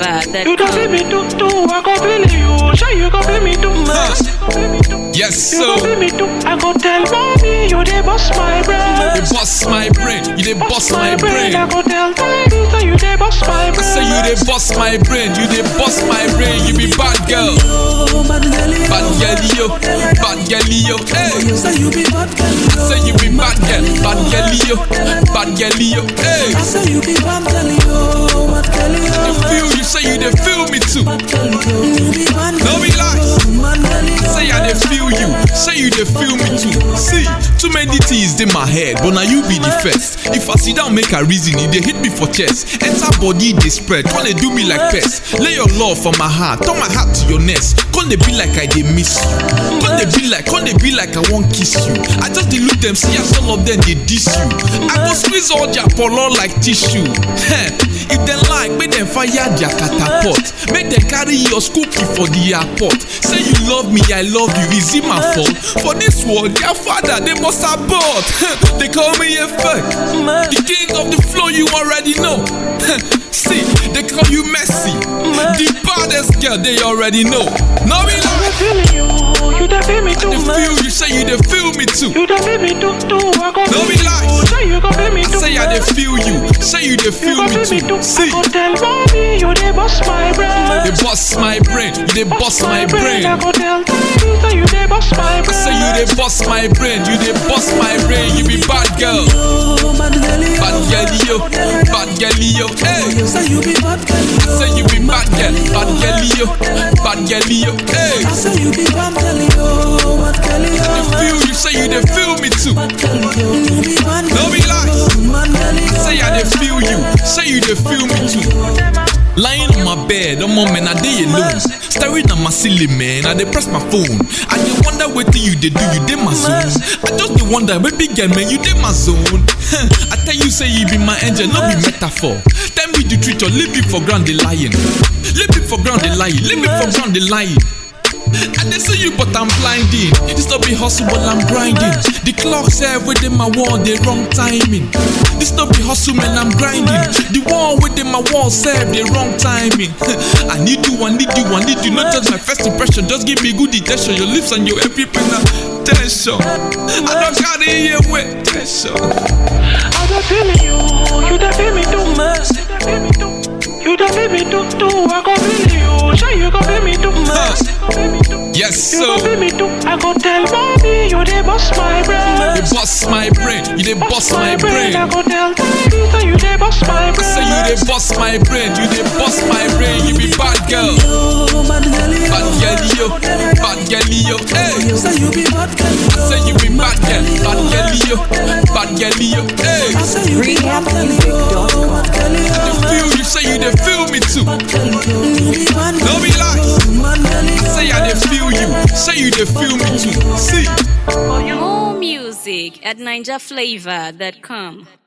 NinjaFlavor.com. You don't feel me too, too, I go feel you. Sure you go feel me too much. Yes, You so go feel me too, I go tell mommy you dey bust my brain. you bust my brain, you dey bust my brain. I go tell daddy say you dey bust my I brain. say you dey bust my brain, you dey bust my brain. You be bad girl, bad girl yo, bad girl yo. Hey, Say you be bad girl, I say you be bad girl, bad girl yo, bad girl yo. Hey, I say you be bad girl, yo, bad girl, yo, I feel you say you dey feel me too. bad girl, yo. You be bad No girl, be lies. bad girl, yo. Say I dey feel you, say you dey feel me too. See, too many things in my head, but now you be the first. If I sit down make a reason, it dey hit me for chest. Enter body dey spread, come dey do me like pest. Lay your love for my heart, turn my heart to your nest. Come dey be like I dey miss you. Come dey be like, come dey be like I wan kiss you. I just dey look them, see as all of them dey diss you. I go squeeze all their polo like tissue. Heh, if dem like, make dem fire their catapult. Make dem carry your cookie for the airport. Say you love me, I love you. Is it my fault? For this world, their father they must abort. they call me a fake. The king of the flow, you already know. See, they call you Messi. The baddest girl, they already know. No be I lie. feel you, you dey feel me too They much. feel you, say you they feel me too. You dey feel me too, too, I go No feel be you. lies. Say you go feel me I too say I they much. feel you, say you they You feel go me feel me too. too. I See, go tell mommy you dey bust my brain. they bust my brain, you they bust my brain. I go tell daddy say you dey bust my I brain. say you they bust my brain, you they bust my brain. You be bad girl, Yo, bad girl, yo. bad girl yo, bad girl yo. Hey. Say you be bad girl, yo. Say you be bad girl, bad girl yo, bad girl yo. Hey, I say you be bad girl, yo, bad girl, yo. feel you, say you they feel me too. Bad girl, yo. You be bad No girl, be lies. bad girl, yo. Say I they feel you, say you they feel me too. Lying on my bed, I'm on man, I day alone. Staring at my ceiling, man, I dey press my phone. I dey wonder what you they do, you dey my zone. I just dey wonder, baby girl, man, you dey my zone. I tell you, say you be my angel, no be metaphor. Tell me the truth, or leave me for ground, they lying. Leave me for ground, they lying. Leave me for ground, they lying. I dey see you, but I'm blinding. This no be hustle, but I'm grinding. The clock say within my wall, the wrong timing. This no be hustle, man, I'm grinding. The wall within my wall serve the wrong timing. I need you, I need you, I need you. Not just my first impression, just give me good attention. Your lips and your every pen attention. I don't gotta hear with tension. I dey feel you, you dey feel me too much. You dey feel me too. You dey feel me too, too. I go feel you. Sure you go feel me too much. You go feel me too. Yes, You so go feel me too. I go tell mommy you dey bust my brain. you bust my brain, you dey bust my brain. I go tell daddy say you dey bust my I brain. say you dey bust my brain, you dey bust my brain. You be bad girl. Yo, bad girl, yo. Bad girl yo, bad girl yo, hey. Say you be bad girl, yo. Say you be bad girl, bad girl yo, bad girl yo, hey. I say you be bad girl, yo. Bad girl, yo. They feel you, say you dey feel me too. Bad girl, yo. You be bad No girl, be lies. bad girl, yo. Say I dey feel you, say you dey feel me too. See. More music at NinjaFlavor.com.